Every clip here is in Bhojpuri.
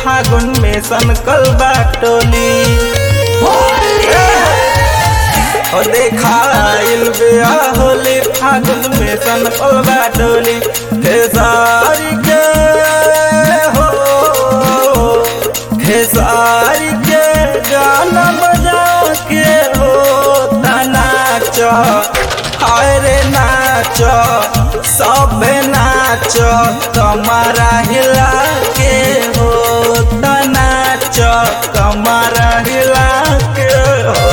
फागुन में सनकल बाटोली ओ देखाइल बिया होली फागुन में सनकल बाटोली खेसारी के हो खेसारी के गाना बजा के हो नाच हाय रे नाच सब नाच कमरा हिला के हो नाच कमरा हिला के हो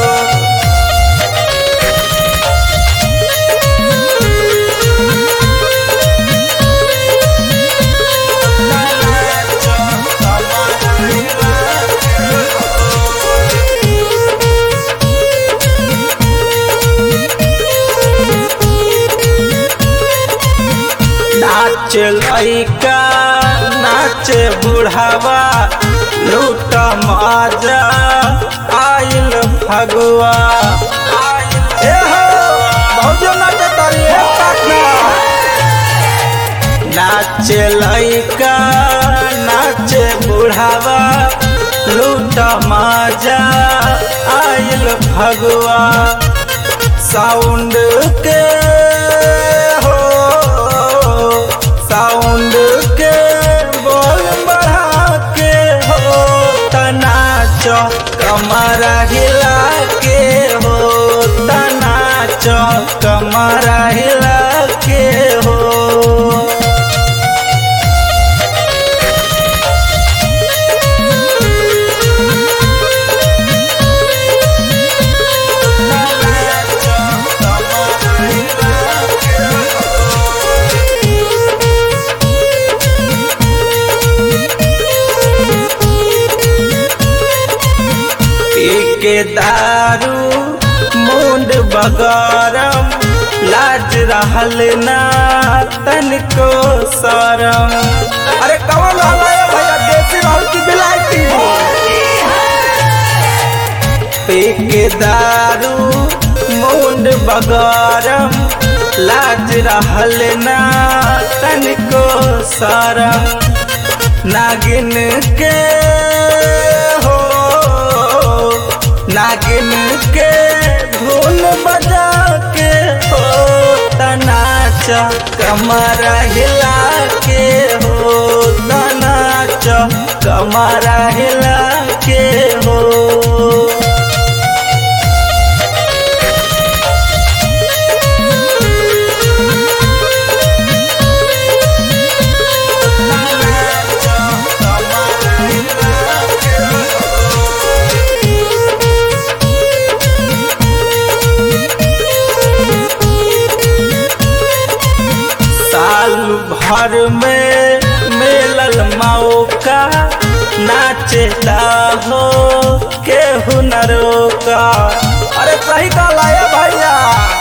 नाच लैका नाच बुढ़ावा लूट मजा आइल फगुआ ए हो भौजो नाच तारी ए काका नाच लैका नाच बुढ़ावा लूट मजा आइल फगुआ साउंड के हो साउंड के बोल बढ़ा के हो तनाच कमरा हिला के हो तनाच कमरा हिला के हो के दारू मुंड बगरम लाज रहल ना तनिको शरम अरे कौन हलाया भैया देसी रहल की बिलायती पी के दारू मुंड बगरम लाज रहल ना तनिको शरम नागिन के हो नागिन के धुन बजा के हो तनाच कमर हिला के हो तनाच कमर हिला के हो साल भर में मिलल मौका नाचता हो के हुनरों का अरे सही कहला है भैया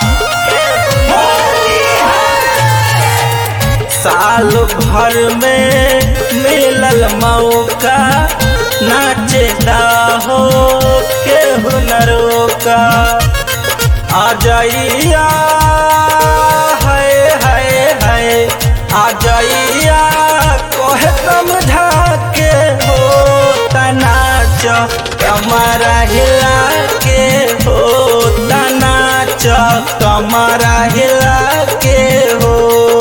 साल भर में मिलल मौका नाचता हो के हुनरों का आ जाइया है है है आ जाइया कोहे समझा के हो तनाच कमरा हिला के हो तनाच कमरा हिला के हो